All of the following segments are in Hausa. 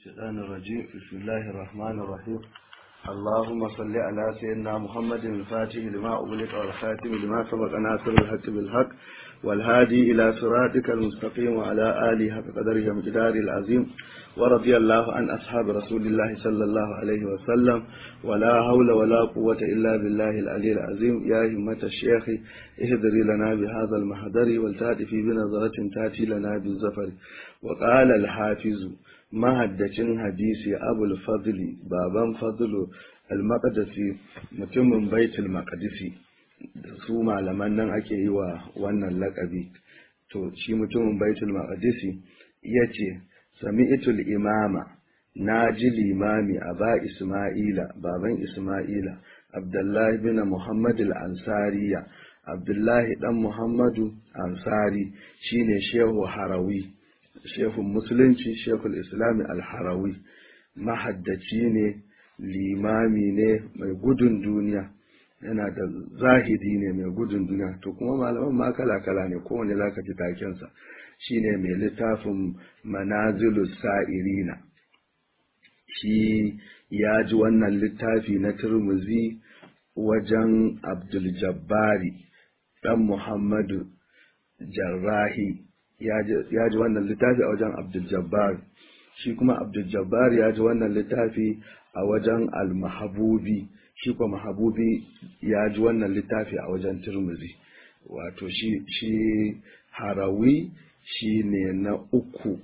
الشيطان الرجيم بسم الله الرحمن الرحيم اللهم صل على سيدنا محمد الفاتح لما أغلق والخاتم لما سبق ناصر الحق بالحق والهادي إلى صراطك المستقيم وعلى آله حق قدره ومقداره العظيم ورضي الله عن أصحاب رسول الله صلى الله عليه وسلم ولا حول ولا قوة إلا بالله العلي العظيم يا همة الشيخ اهدري لنا بهذا المحضر والتاتي بنظرة تاتي لنا بالزفر وقال الحافظ mahaddacin hadisi abul fadli baban fadlu al-maqdisi mutumin baitul maqdisi su malaman nan ake yi wa wannan lakabi to shi mutumin baitul maqdisi yace sami'tul imama naji limami aba isma'ila baban isma'ila abdullahi bin muhammad al-ansariya abdullahi dan muhammadu ansari shine shehu harawi shehun musulunci shehul islami alharawi mahaddaci ne limami ne mai gudun duniya yana da zahidi ne mai gudun duniya to kuma malaman ma kala-kala ne kowane zaka ji takensa shine mai littafin manazilu sa'irina shi ya ji wannan littafi na turmuzi wajen abdul jabbari dan muhammadu jarrahi ya ji wannan littafi a wajen Abdul Jabbar shi kuma Abdul Jabbar ya ji wannan littafi a wajen Al-Mahabubi shi kuma Mahabubi ya ji wannan littafi a wajen Tirmidhi wato shi shi Harawi shi ne na uku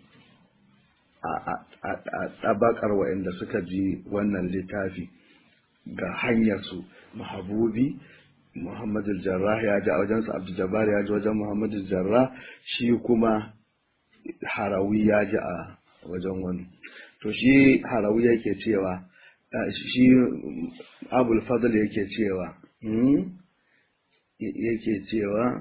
a tabakar waɗanda suka ji wannan littafi ga hanyar su Mahabubi Muhammad Jarrah ya ji a wajensa Abdul Jabbar ya ji wajen Muhammad Jarrah shi kuma Harawi ya ji a wajen wani to shi Harawi yake cewa shi Abul Fadl yake cewa yake cewa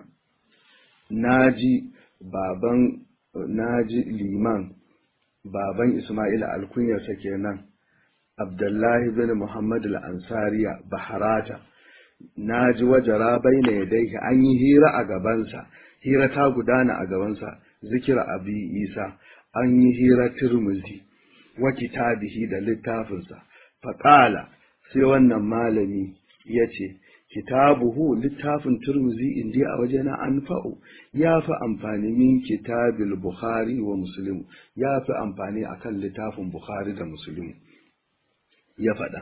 naji baban naji liman baban Ismail alkunyarsa kenan Abdullahi bin Muhammad al-Ansariya Baharata na ji wajara bai na yadaihi an yi hira a gabansa hira ta gudana a gabansa zikira abi isa an yi hira turmuzi wa kitabihi da littafinsa faƙala sai wannan malami ya ce kitabuhu littafin turmuzi indi a wajena an fa'o ya fi amfani min kitabil bukhari wa muslim ya fi amfani akan littafin bukhari da muslim ya faɗa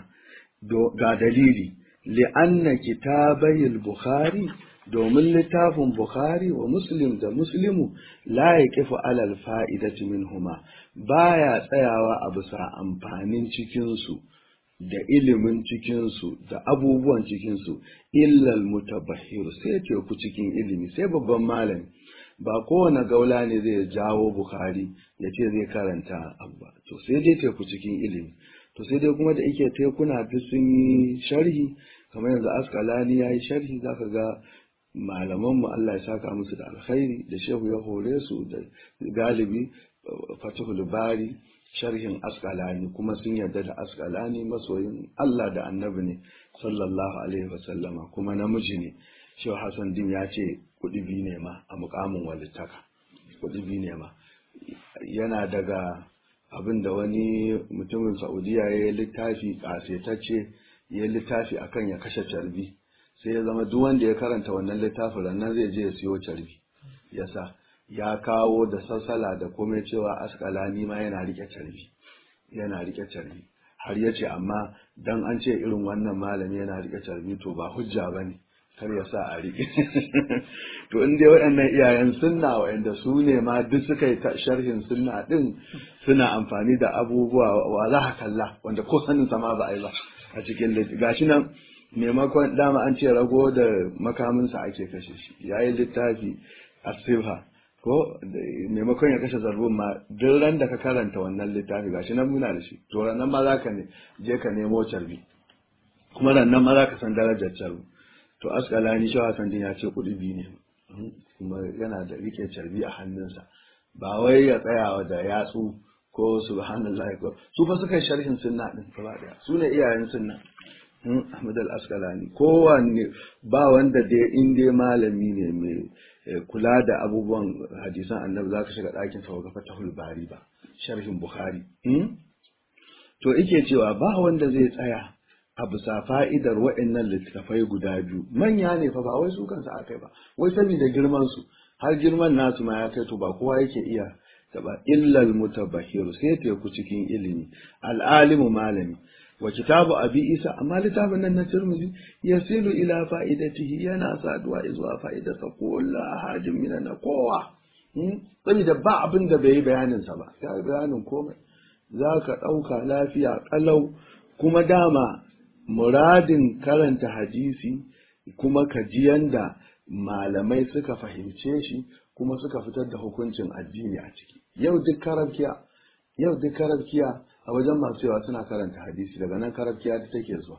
ga dalili li'anna kitabai al-bukhari domin littafin bukhari wa muslim da muslimu la yaqifu alal fa'idati minhuma baya tsayawa a bisa amfanin cikin su da ilimin cikin su da abubuwan cikin su illa al-mutabahhir sai teku cikin ilimi sai babban malami ba kowane gaula ne zai jawo bukhari ya ce zai karanta abu ba to sai dai teku cikin ilimi to sai dai kuma da yake tekuna duk sun yi sharhi kamar yanzu askalani ya yi sharhi za ka ga malamanmu Allah ya saka musu da alkhairi da shehu ya hore su da galibi fatihul bari sharhin askalani kuma sun yarda da askalani masoyin Allah da annabi ne sallallahu alaihi wasallama kuma namiji ne shehu hassan din ya ce kuɗi biyu ne ma a mukamin walittaka kuɗi biyu ne ma yana daga abin da wani mutumin saudiya ya yi littafi ƙasetacce ya yi littafi akan ya kashe carbi sai ya zama duk wanda ya karanta wannan littafin rannan zai je ya siyo carbi yasa ya kawo da sassala da komai cewa askalani ma yana rike carbi yana rike carbi har ya ce amma dan an ce irin wannan malami yana rike carbi to ba hujja ba ne kar ya sa a rike to in dai waɗannan iyayen sunna waɗanda su ne ma duk suka yi sharhin sunna din suna amfani da abubuwa wa za ka kalla wanda ko sanin sama ba a yi ba a cikin littafi gashi nan maimakon dama an ce rago da makaminsa ake kashe shi ya yi littafi asirha ko maimakon ya kashe zarbun ma duk ran da ka karanta wannan littafi gashi nan muna da shi to nan ma za ka ne je ka nemo carbi kuma nan ma za ka san darajar carbi to askalani shi hasan din ya ce kuɗi biyu ne kuma yana da rike carbi a hannunsa ba wai ya tsaya da yatsu ko subhanallah ko su fa suka sharhin sunna din gaba daya su ne iyayen sunna Ahmad al-Asqalani kowanne ba wanda dai in dai malami ne mai kula da abubuwan hadisan annabi zaka shiga ɗakin sa ga fatahul bari ba sharhin bukhari to ike cewa ba wanda zai tsaya a bisa fa'idar waɗannan littattafai guda biyu manya ne fa ba wai su kansu akai ba wai saboda girman su har girman nasu ma ya kai to ba kowa yake iya taba illal mutabahhiru sai teku cikin ilimi al'alimu malami wa kitabu abi isa amma littafin nan na tirmidhi yasilu ila fa'idatihi yana saduwa zuwa fa'idarsa kullu ahadin min na kowa saboda ba abin da bai yi bayanin sa ba ya bayanin komai zaka dauka lafiya kalau kuma dama muradin karanta hadisi kuma ka ji yanda malamai suka fahimce shi kuma suka fitar da hukuncin addini a ciki yau duk karabkiya yau duk karabkiya a wajen masu yawa suna karanta hadisi daga nan karabkiya ta take zuwa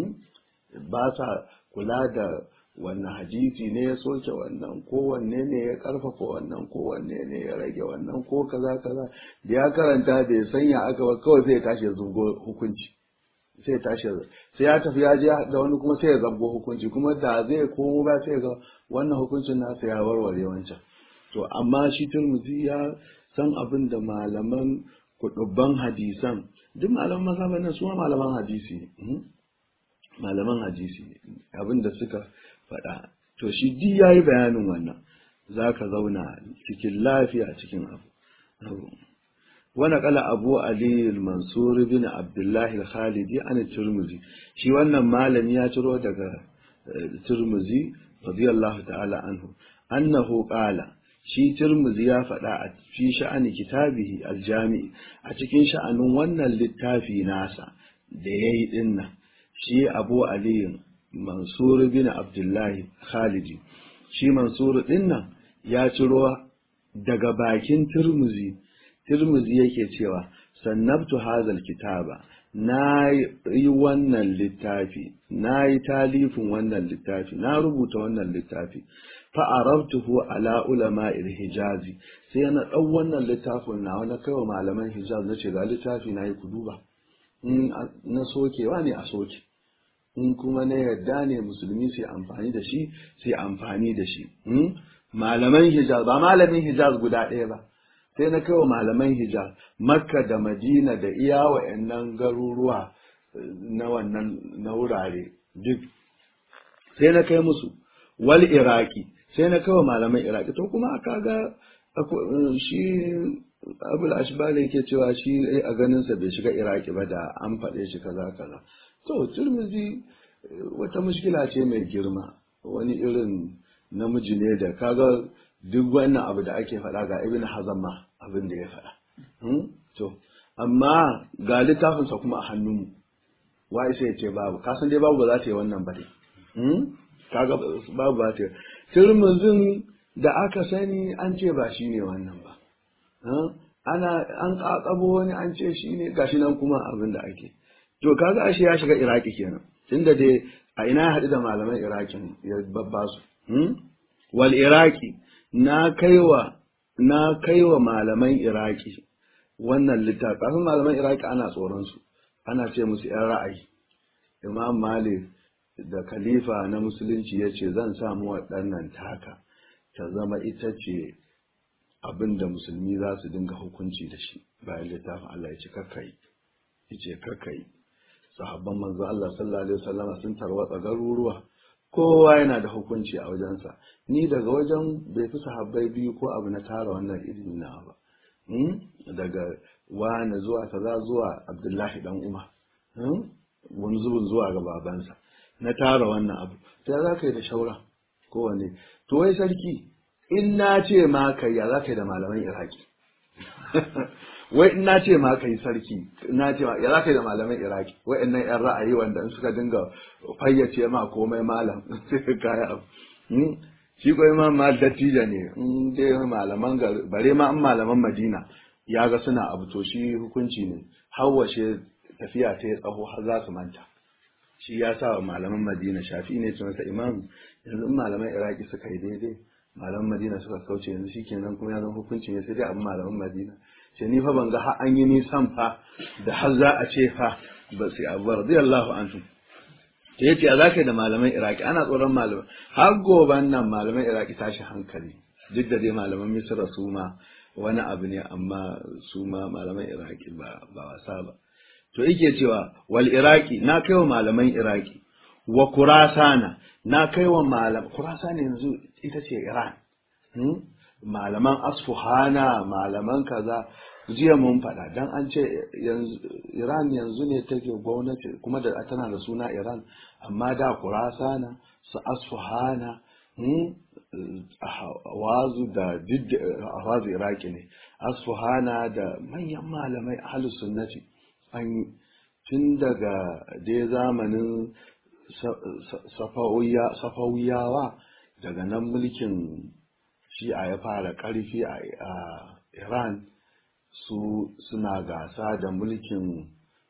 ba sa kula da wannan hadisi ne ya soke wannan kowanne ne ya karfafa wannan kowanne ne ya rage wannan ko kaza kaza da ya karanta bai sanya aka ba kawai sai ya tashi ya zungo hukunci sai ya tashi sai ya tafi ya je da wani kuma sai ya zabgo hukunci kuma da zai komo ba sai ga wannan hukuncin nasa ya warware wancan to amma shi turmuzi ya san abin da malaman kudubban hadisan duk malaman mazhaban nan su ma malaman hadisi ne malaman hadisi ne abin da suka faɗa to shi duk yayi bayanin wannan zaka zauna cikin lafiya cikin abu ونقل أبو علي المنصور بن عبد الله الخالدي عن الترمذي شي wannan malami ya ciro daga Tirmizi radiyallahu ta'ala anhu annahu qala shi Tirmizi ya faɗa a fi sha'ani kitabihi aljami a cikin sha'anin wannan littafi nasa da yayi dinnan shi Abu Ali Mansur bin Abdullah Khalidi shi Mansur dinnan ya ciro daga bakin Tirmizi Tirmizi yake cewa sannabtu hazal kitaba na yi wannan littafi na yi talifin wannan littafi na rubuta wannan littafi fa'arabtuhu ala ulama hijazi sai na ɗau wannan littafin na wani kaiwa malaman hijaz na ce ga littafi na yi ku duba na sokewa ne a soke in kuma na yarda ne musulmi sai amfani da shi sai amfani da shi malaman hijaz ba malamin hijaz guda ɗaya ba sai na kawo malaman hijaz makka da madina da iya wa'annan garuruwa na wannan na wurare duk sai na kai musu wal iraki sai na kawo malaman iraki to kuma aka ga shi abul ashbali yake cewa shi a ganinsa bai shiga iraki ba da an faɗe shi kaza kaza to turmizi wata mushkila ce mai girma wani irin namiji ne da kaga duk wannan abu da ake faɗa ga ibn hazan ma abin da ya faɗa to amma ga littafinsa kuma a hannunmu wai sai ya ce babu kasan dai babu ba za ta yi wannan ba dai kaga babu ba ta yi turmuzin da aka sani an ce ba shi ne wannan ba ana an kakabo wani an ce shi ne gashi nan kuma abin da ake to kaga ashe ya shiga iraki kenan tunda dai a ina ya haɗu da malaman irakin ya babba su wal iraki na kaiwa na kaiwa malaman iraki wannan littafi kafin malaman iraki ana tsoron su ana ce musu yan ra'ayi imam malik da khalifa na musulunci ya ce zan samu waɗannan taka ta zama ita ce abin da musulmi za su dinga hukunci da shi bayan littafin Allah ya ce kakkai ya ce kakkai sahabban manzo Allah sallallahu alaihi wasallama sun tarwatsa garuruwa kowa yana da hukunci a wajensa ni daga wajen bai fi sahabbai biyu ko abu na tara wannan ilimi na ba daga wani zuwa kaza zuwa abdullahi dan umar wani zubin zuwa ga babansa na tara wannan abu ta za ka yi da shaura kowane to wai sarki in na ce ma kai ya za ka yi da malaman iraki wai in na ce ma kai sarki na ce ma ya za ka yi da malaman iraki wa'annan yan ra'ayi wanda in suka dinga fayyace ma komai malam sai ka kaya abu shi ko imam ma dattijo ne in dai malaman bare ma an malaman madina ya ga suna abu to shi hukunci ne hawashe tafiya ta tsaho har za su manta shi ya sa wa malaman madina shafi ne ce masa imam yanzu in malaman iraki suka yi daidai malaman madina suka kauce yanzu shi kenan kuma ya zama hukunci ne sai dai abin malaman madina ce ni fa ban ga har an yi nisan fa da har za a ce fa ba sai abu radiyallahu anhu ta yace a zaka da malaman iraki ana tsoron malaman har goban nan malaman iraki tashi hankali duk da dai malaman misra su ma wani abu ne amma su ma malaman iraki ba ba wasa ba to yake cewa wal iraki na kaiwa malaman iraki wa kurasana na kaiwa malam kurasana yanzu ita ce iran hmm? malaman asfuhana malaman kaza jiya mun faɗa dan an ce iran yanzu ne take gwamnati kuma da tana da suna iran amma da kurasana su asfuhana wazu da wazu iraki ne asfuhana da manyan malamai ahlus sunnati an yi tun daga dai zamanin safawiyawa daga nan mulkin shi'a ya fara ƙarfi a iran su suna gasa da mulkin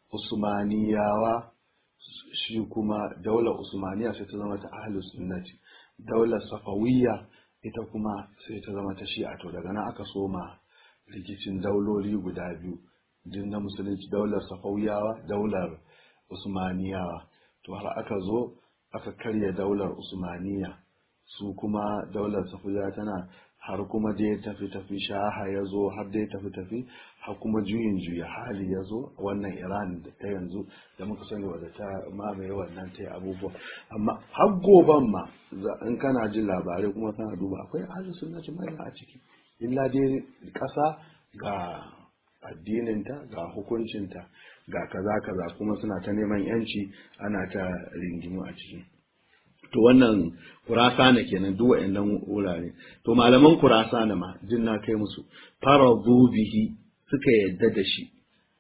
usmaniyawa shi kuma daular usmaniya sai ta zama ta ahlus sunnati daular safawiyya ita kuma sai ta zama ta shi'a to daga nan aka soma rikicin dauloli guda biyu din na musulunci daular safawiyawa daular usmaniyawa to har aka zo aka karya daular usmaniya su kuma daular safawiyawa tana har kuma dai tafi tafi shaha ya zo har dai tafi tafi har kuma juyin juya hali ya zo wannan iran da ta yanzu da muka sani wadda ta mamaye wannan ta yi abubuwa amma har goban ma in kana jin labarai kuma kana duba akwai ahlus sunnati mai a ciki illa dai kasa ga addininta ga hukuncinta ga kaza kaza kuma suna ta neman yanci ana ta ringimu a ciki to wannan kurasana kenan duk wa'annan wurare to malaman kurasana ma jin na kai musu faradu bihi suka yadda da shi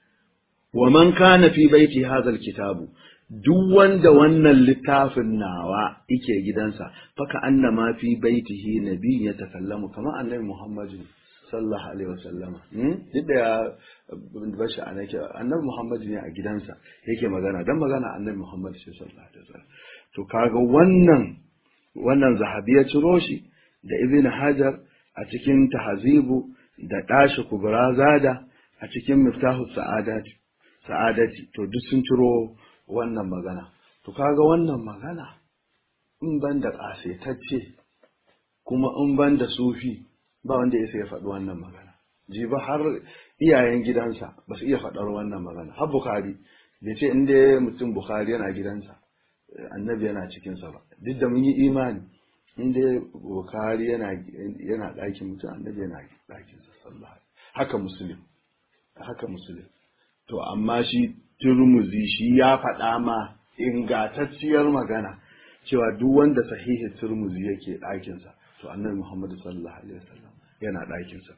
wa man kana fi baiti hadha kitabu duk wanda wannan littafin nawa yake gidansa faka annama fi baitihi nabi ya takallamu kamar annabi muhammadu sallallahu alaihi wasallama duk da ya bashi a nake annabi muhammadu ne a gidansa yake magana dan magana annabi muhammadu sallallahu alaihi wasallam to kaga wannan wannan zahabi ya ciro shi da ibn hajar a cikin tahzibu da dashi kubra zada a cikin miftahu sa'adati sa'adati to duk sun ciro wannan magana to kaga wannan magana in ban da kasetacce kuma in ban da sufi ba wanda ya faɗi wannan magana ji ba har iyayen gidansa ba su iya faɗar wannan magana har bukari bai ce inda mutum bukari yana gidansa annabi yana cikinsa ba duk da mun yi imani inda bukari yana yana ɗakin mutum annabi yana ɗakinsa sallallahu haka musulun haka musulun to amma shi turmuzi shi ya faɗa ma ingantacciyar magana cewa duk wanda sahihi turmuzi yake ɗakinsa to annabi muhammadu sallallahu alaihi wasallam yana ɗakinsa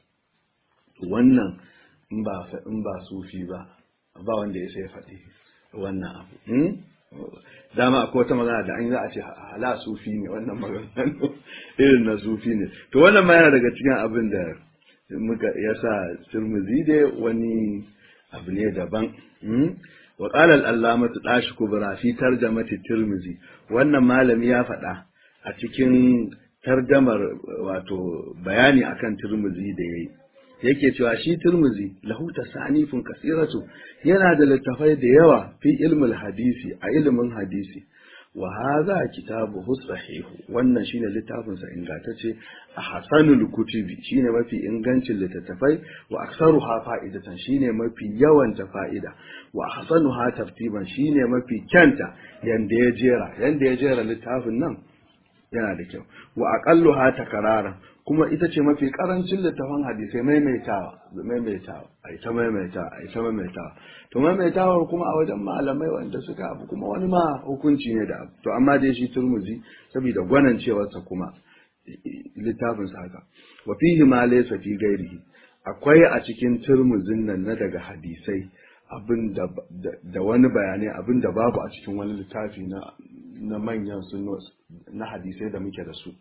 wannan in ba in ba sufi ba ba wanda ya sai faɗi wannan abu dama akwai wata magana da an yi za a ce hala sufi ne wannan magana irin na sufi ne to wannan ma yana daga cikin abin da muka yasa turmuzi dai wani abu ne daban wa qala al-allamatu dashi kubra fi tarjamati tirmizi wannan malami ya faɗa a cikin tarjamar wato bayani akan tirmizi da yayi yake cewa shi turmuzi lahu tasanifun kasiratu yana da littafai da yawa fi ilmul hadisi a ilimin hadisi wa hadha kitabuhu sahihu wannan shine littafin sa ingantacce a hasanul kutubi shine mafi ingancin littattafai wa aktsaruha fa'idatan shine mafi yawan ta fa'ida wa ahsanuha tartiban shine mafi kyanta yanda ya jera yanda ya jera littafin nan yana da kyau wa aqalluha takararan kuma ita ce mafi karancin littafin hadisai maimaitawa maimaitawa ai ta maimaitawa ai ta maimaitawa to maimaitawar kuma a wajen malamai wanda suka abu kuma wani ma hukunci ne da abu to amma dai shi turmuzi saboda gwanancewarsa kuma littafin sa haka wa fihi ma laysa fi ghairihi akwai a cikin turmuzin nan na daga hadisai abin da wani bayanai abin da babu a cikin wani littafi na na manyan na hadisai da muke da su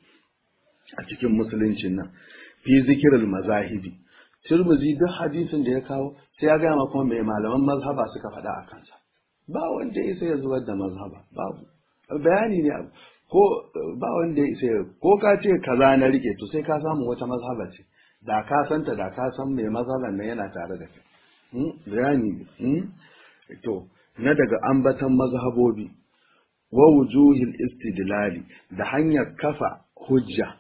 a cikin musuluncin nan fi zikirin mazahibi turmuzi duk hadisin da ya kawo sai ya gaya kuma mai malaman mazhaba suka faɗa a kansa ba wanda ya isa ya zubar da mazhaba babu bayani ne ko ba wanda ya isa ko ka ce kaza na rike to sai ka samu wata mazhaba ce da ka santa da ka san mai mazhaban nan yana tare da kai bayani ne to na daga ambatan mazhabobi wa wujuhil istidlali da hanyar kafa hujja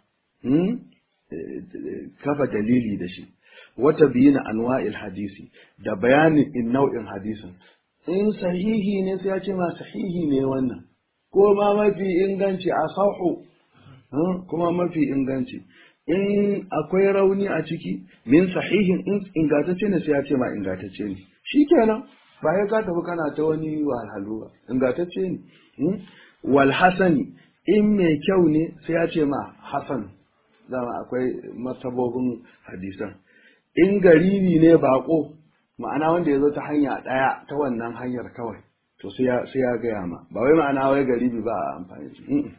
kafa dalili da shi wata biyina anwa'il hadisi da bayanin in nau'in hadisin in sahihi ne sai ya ce ma sahihi ne wannan ko ma mafi inganci a sahu kuma mafi inganci in akwai rauni a ciki min sahihin in ingantacce ne sai ya ce ma ingantacce ne shikenan ba ya ka tafi kana ta wani wahalhalu ba ingantacce ne wal hasani in mai kyau ne sai ya ce ma hasan dama akwai martabobin hadisan in garibi ne bako ma'ana wanda ya zo ta hanya ɗaya ta wannan hanyar kawai to sai ya gaya ma ba wai ma'ana wai garibi ba a amfani shi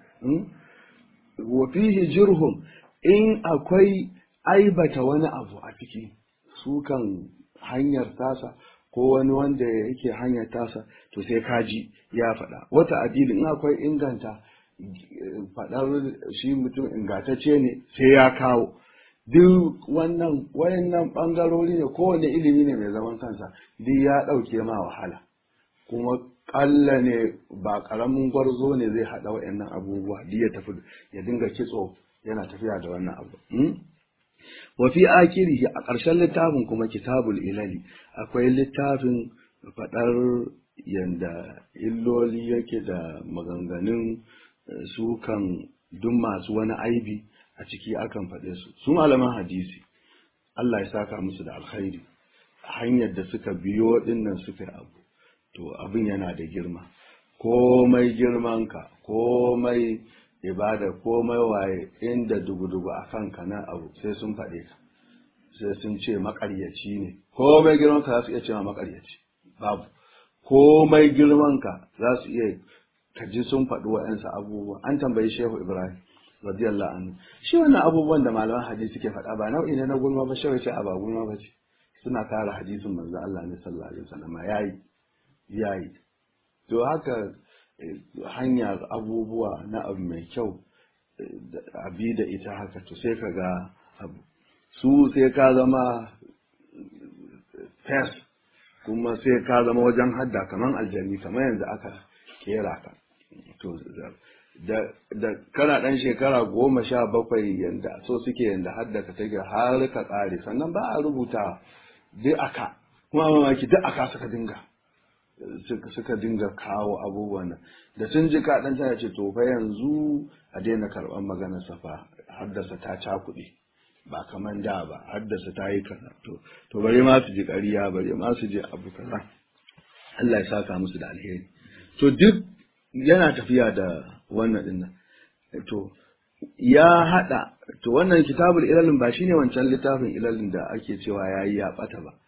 wa fihi jirhum in akwai aibata wani abu a ciki sukan hanyar tasa ko wani wanda yake hanyar tasa to sai kaji ya faɗa wata adili in akwai inganta faɗar shi mutum ingantacce ne sai ya kawo duk wannan wayannan ɓangarori ne kowane ilimi ne mai zaman kansa duk ya ɗauke ma wahala kuma ƙalla ne ba ƙaramin gwarzo ne zai haɗa wayannan abubuwa duk ya tafi ya dinga kitso yana tafiya da wannan abu wa fi akirihi a ƙarshen littafin kuma kitabul ilali akwai littafin faɗar yanda illoli yake da maganganun sukan duk masu wani aibi a ciki akan faɗe su su malaman hadisi Allah ya saka musu da alkhairi hanyar da suka biyo dinnan suka abu to abin yana da girma komai girmanka komai ibada komai waye inda dugu-dugu a kanka na abu sai sun faɗe ka sai sun ce makaryaci ne komai girmanka za su iya ce ma makaryaci babu komai girmanka za su iya kaji sun faɗi wa'yansu abubuwa an tambayi shehu ibrahim radiyallahu anhu shi wannan abubuwan da malaman hadisi suke faɗa ba nau'i ne na gulma ba shawai ce a ba gulma ba ce suna kare hadisin manzo Allah ne sallallahu alaihi wasallam yayi yayi to haka hanyar abubuwa na abu mai kyau abi da ita haka to sai ka ga abu su sai ka zama fes kuma sai ka zama wajen hadda kaman aljani kamar yanzu aka kera ka to da kana dan shekara goma sha bakwai yanda so suke yanda hadda ka take har ka tsare sannan ba a rubuta duk aka kuma mamaki duk aka suka dinga suka dinga kawo abubuwan nan da sun ji ka dan tana ce to fa yanzu a daina karban maganar safa haddasa ta cakuɗe ba kaman da ba haddasa ta yi kaza to to bare ma su ji ƙarya bare ma su ji abu kaza Allah ya saka musu da alheri to duk yana tafiya da wannan din nan to ya hada to wannan kitabul ilalin ba shine wancan littafin ilalin da ake cewa yayi ya bata ba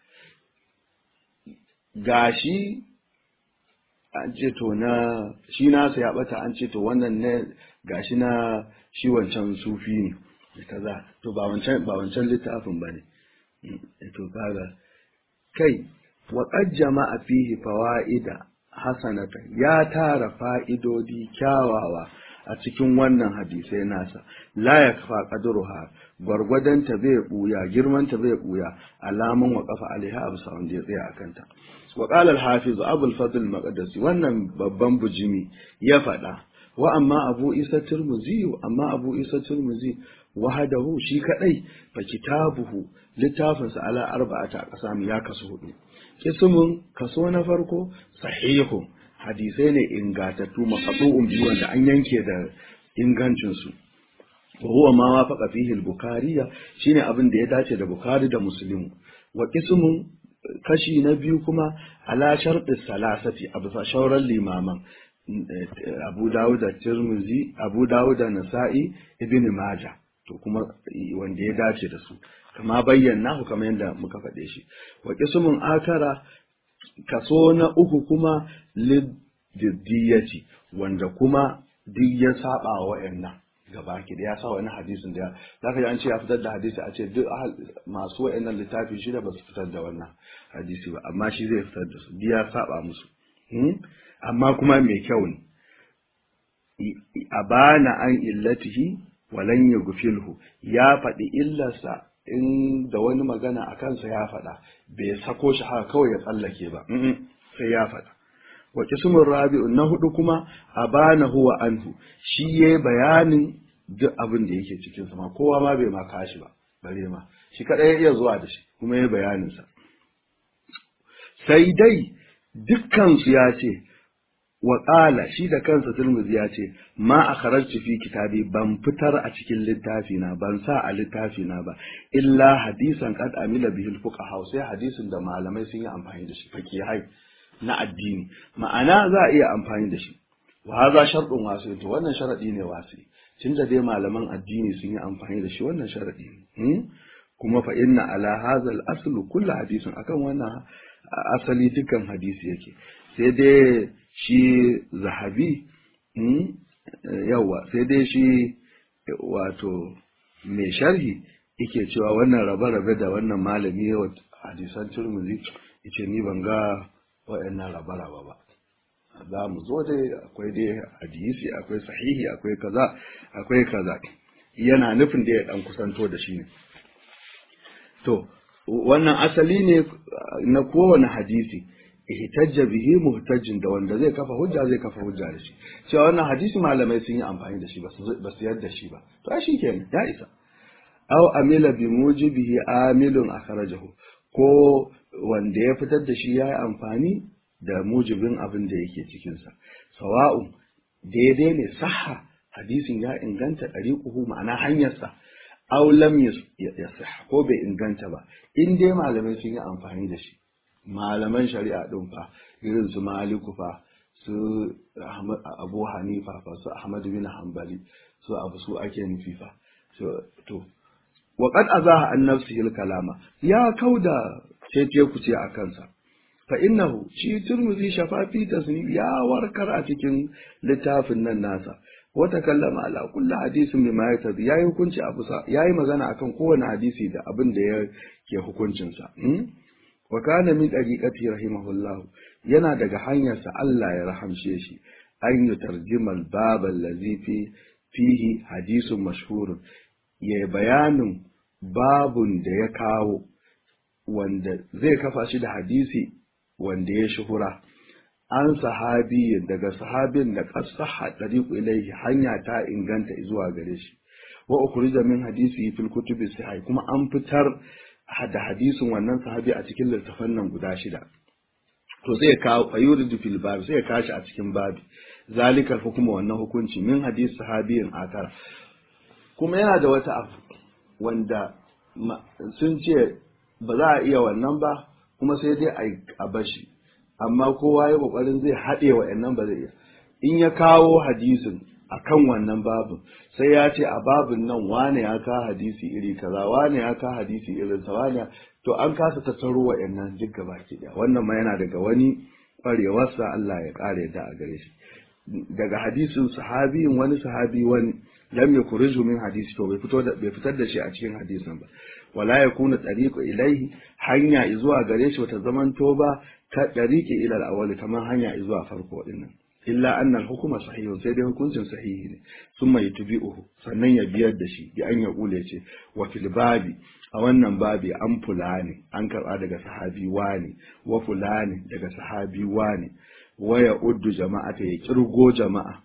gashi an ce to na shi nasa ya bata an ce to wannan ne gashi na shi wancan sufi ne kaza to ba wancan ba wancan littafin bane to kaga kai wa qad jama'a fihi fawaida hasanata ya tara fa'idodi kyawawa a cikin wannan hadisai nasa la ya kafa qadruha gwargwadon ta bai buya girman ta bai buya alaman wa kafa alaiha abu sa wanda ya tsaya akan ta wa qala al hafiz abu al fadl maqdisi wannan babban bujimi ya faɗa wa amma abu isa turmuzi amma abu isa turmuzi wahadahu shi kadai fa kitabuhu littafinsa ala arba'ata aqsam ya kasu hudu kismun kaso na farko sahihu hadisai ne ingatattu maqtu'un bi wanda an yanke da ingancin su wa huwa ma wafaqa fihi al-bukhari shine abin da ya dace da bukhari da muslim wa kismun kashi na biyu kuma ala shartis salasati abu sa shauran limaman abu dawud da tirmizi abu dawud da nasa'i ibn majah to kuma wanda ya dace da su kama bayyana ku kamar yadda muka faɗe shi wa qismun akara kaso na uku kuma liddiyati wanda kuma duk ya saba wa wayannan gaba ki da ya sa wani hadisin da zaka ji an ce ya fitar da hadisi a ce duk masu wayannan littafi shida ba su fitar da wannan hadisi ba amma shi zai fitar da su duk ya saba musu amma kuma mai kyau ne a bana an illatihi walan ya gufilhu ya faɗi illarsa in da wani magana a kansa ya faɗa bai sako shi haka kawai ya tsallake ba sai ya faɗa wa kismun rabi'u na hudu kuma a bana huwa anhu shi ya bayanin duk abin da yake cikin sama kowa ma bai ma kashi ba bare ma shi kadai ya iya zuwa da shi kuma ya bayanin sa sai dai dukkan su ya ce wa qala shi da kansa Tirmidhi ya ce ma akharajtu fi kitabi ban fitar a cikin littafi na ban sa a littafi na ba illa hadisan qad amila bihi al-fuqaha sai hadisin da malamai sun yi amfani da shi fakihai na addini ma'ana za a iya amfani da shi wa haza sharɗin wasu to wannan sharaɗi ne wasu tun da dai malaman addini sun yi amfani da shi wannan sharaɗi ne kuma fa inna ala hazal aslu kullu hadisin akan wannan asali dukkan hadisi yake sai dai shi zahabi yawa sai dai shi wato mai sharhi yake cewa wannan rabe-rabe da wannan malami yawa hadisan turmuzi yace ni ban ga waɗannan rabe-rabe ba za mu zo dai akwai dai hadisi akwai sahihi akwai kaza akwai kaza yana nufin da ya dan kusanto da shi ne to wannan asali ne na kowane hadisi ihtajja bihi muhtajjin da wanda zai kafa hujja zai kafa hujja da shi cewa wannan hadisi malamai sun yi amfani da shi ba su yadda shi ba to ai shikenan ya isa aw amila bi mujibihi amilun akhrajahu ko wanda ya fitar da shi ya yi amfani da mujibin abin da yake cikinsa sawa'u daidai ne saha hadisin ya inganta ɗariƙuhu ma'ana hanyarsa aw lam yasih ko bai inganta ba in dai malamai sun yi amfani da shi malaman shari'a din fa irin su maliku fa su abu hanifa fa su ahmad bin hanbali su abu su ake nufi fa to wa qad azaha an nafsihi kalama ya kauda cece ku ce a kansa fa innahu shi turmuzi shafafi tasnif ya warkar a cikin littafin nan nasa wa takallama ala kulli hadisin bima yatabi yayi hukunci a bisa yayi magana akan kowane hadisi da abin da ya ke hukuncin sa wa kana min dariqati rahimahullah yana daga hanyarsa Allah ya rahamshe shi an yi tarjimal bab allazi fi fihi hadisun mashhur ya bayanin babun da ya kawo wanda zai kafa shi da hadisi wanda ya shuhura an sahabi daga sahabin da qasaha tariqu ilayhi hanya ta inganta zuwa gare shi wa ukhrija min hadisi fil kutubi sahih kuma an fitar da hadisin wannan sahabi a cikin littafan nan guda shida to sai ka ayuridu fil bab sai ka shi a cikin babi zalikal hukuma wannan hukunci min hadisi sahabiyin akara kuma yana da wata abu wanda sun ce ba za a iya wannan ba kuma sai dai a bashi amma kowa ya kokarin zai haɗe wa nan ba zai iya in ya kawo hadisin a kan wannan babin sai ya ce a babin nan wane ya ka hadisi iri kaza wane ya ka hadisi irin sa wane to an kasa tattaro wa nan duk gaba ki daya wannan ma yana daga wani kwarewarsa Allah ya kare da a gare shi daga hadisin sahabiyin wani sahabi wani lam yakhriju min hadisi to bai fito da bai fitar da shi a cikin hadisin ba wala yakunu tariqu ilaihi hanya zuwa gare shi wata zaman ba ta tariqi ila al-awwal kamar hanya zuwa farko dinnan illa anna al-hukma sahihun sai dai hukuncin sahihi ne summa yutbi'uhu sannan ya biyar da shi bi an ya kule ce wa fil babi a wannan babi an fulani an karba daga sahabi wani wa fulani daga sahabi wani wa ya uddu jama'ata ya kirgo jama'a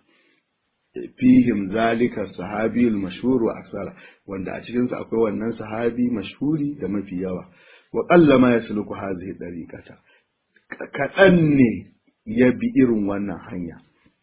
fihim zalika sahabi al-mashhur wa aksara wanda a cikin sa akwai wannan sahabi mashhuri da mafi yawa wa qalla ma yasluku hadhihi dariqata kadan ne ya bi irin wannan hanya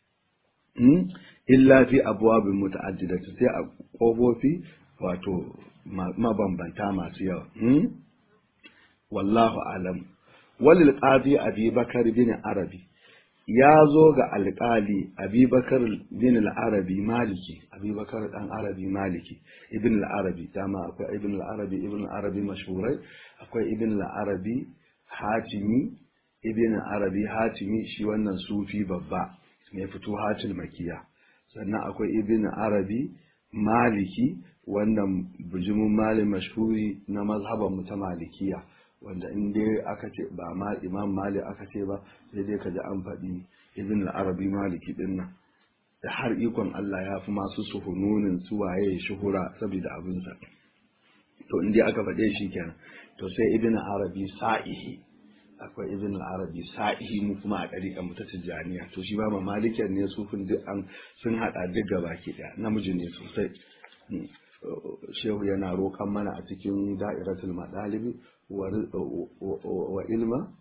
illa fi abwabin muta'addidati sai a kofofi wato mabambanta masu yawa wallahu alam walil qadi abi bakar bin arabi ya zo ga alƙali abubakar bin al-arabi maliki abubakar dan arabi maliki ibn al-arabi dama akwai ibn al-arabi ibn al-arabi mashhurai akwai ibn al-arabi hatimi ibn al-arabi hatimi shi wannan sufi babba mai fito hatil makiya sannan akwai ibn arabi maliki wannan bujumin malin mashhuri na mazhaban mu ta malikiya wanda in dai aka ce ba ma imam malik aka ce ba sai dai ka ji an faɗi ibn al-arabi maliki din nan da har ikon Allah ya fi masu suhununin su waye shuhura saboda abinsa to in dai aka faɗe shi kenan to sai ibn arabi sa'ihi akwai ibn al-arabi sa'ihi mu kuma a ɗariƙa mu ta tijjaniya to shi ba ma malikin ne sufin duk an sun haɗa duk gaba ki ɗaya namiji ne sosai shehu yana roƙon mana a cikin da'iratul madalibi wa ilma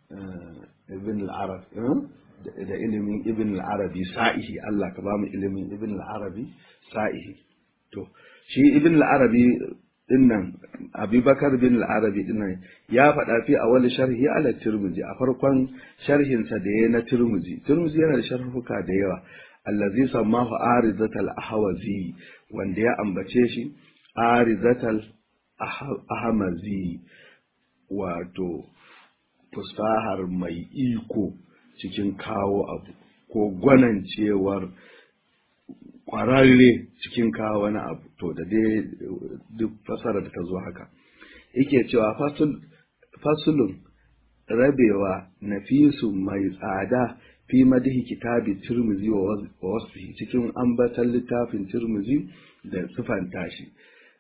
ibn al-arab da ilimin ibn al-arabi sa'ihi Allah ka ba mu ilimin ibn al-arabi sa'ihi to shi ibn al-arabi dinnan abubakar bin al-arabi dinnan ya faɗa fi a wani sharhi ala turmuzi a farkon sharhinsa da ya na turmuzi turmuzi yana da sharhuka da yawa allazi sammahu arizatal ahwazi wanda ya ambace shi arizatal ahmazi wato fusahar mai iko cikin kawo abu ko gwanancewar kwararre cikin kawo wani abu to da dai duk fasara da ta zo haka yake cewa fasulun rabewa nafisu mai tsada fi madihi kitabi turmuzi wa wasu cikin ambatan littafin turmuzi da sufanta shi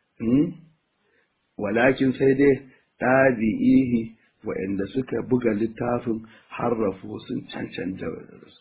walakin sai dai ɗabi'ihi waɗanda suka buga littafin harrafu sun cancanta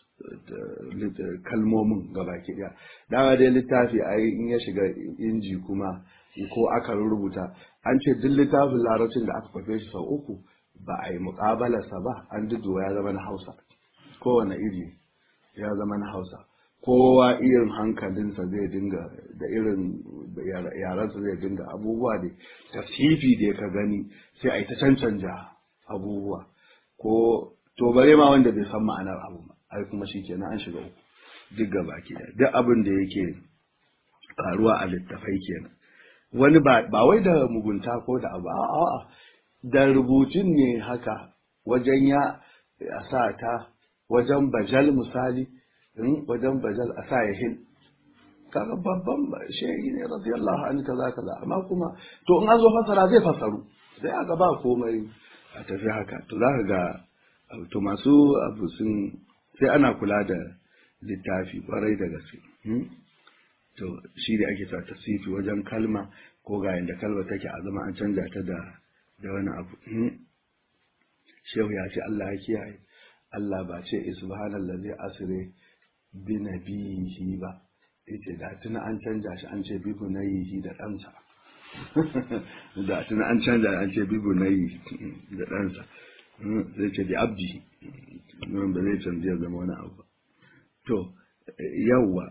kalmomin gabaki ɗaya dama dai littafi a in ya shiga inji kuma ko aka rubuta an ce duk littafin larabcin da aka kwafe shi sau uku ba a yi muƙabalarsa ba an duduwa ya zama na hausa kowane iri ya zama na hausa kowa irin hankalinsa zai dinga da irin yaransa zai dinga abubuwa da tasifi da ka gani sai a yi ta cancanja abubuwa ko to bare ma wanda bai san ma'anar abu ba ai kuma shi kenan an shiga uku duk gaba ke duk abin da yake faruwa a littafai kenan wani ba wai da mugunta ko da abu a'a da rubutun ne haka wajen ya sa ta wajen bajal misali wajen bajal a sa ya hin kaga babban shehi ne radiyallahu anhu kaza kaza amma kuma to in an zo fasara zai fasaru sai aka ba komai a tafi haka to za ka ga to masu abu sun sai ana kula da littafi kwarai da gaske to shi da ake sa tasifi wajen kalma ko ga yanda kalma take a zama an canja ta da da wani abu shehu ya ce Allah ya kiyaye Allah ba ce subhanallazi asire bi nabihi ba yace da tuna an canja shi an ce bi bunayihi da ɗansa da tuna an canja an ce bi bunayi da ɗansa zai ce bi abdi nan ba zai canja zama wani abu to yawwa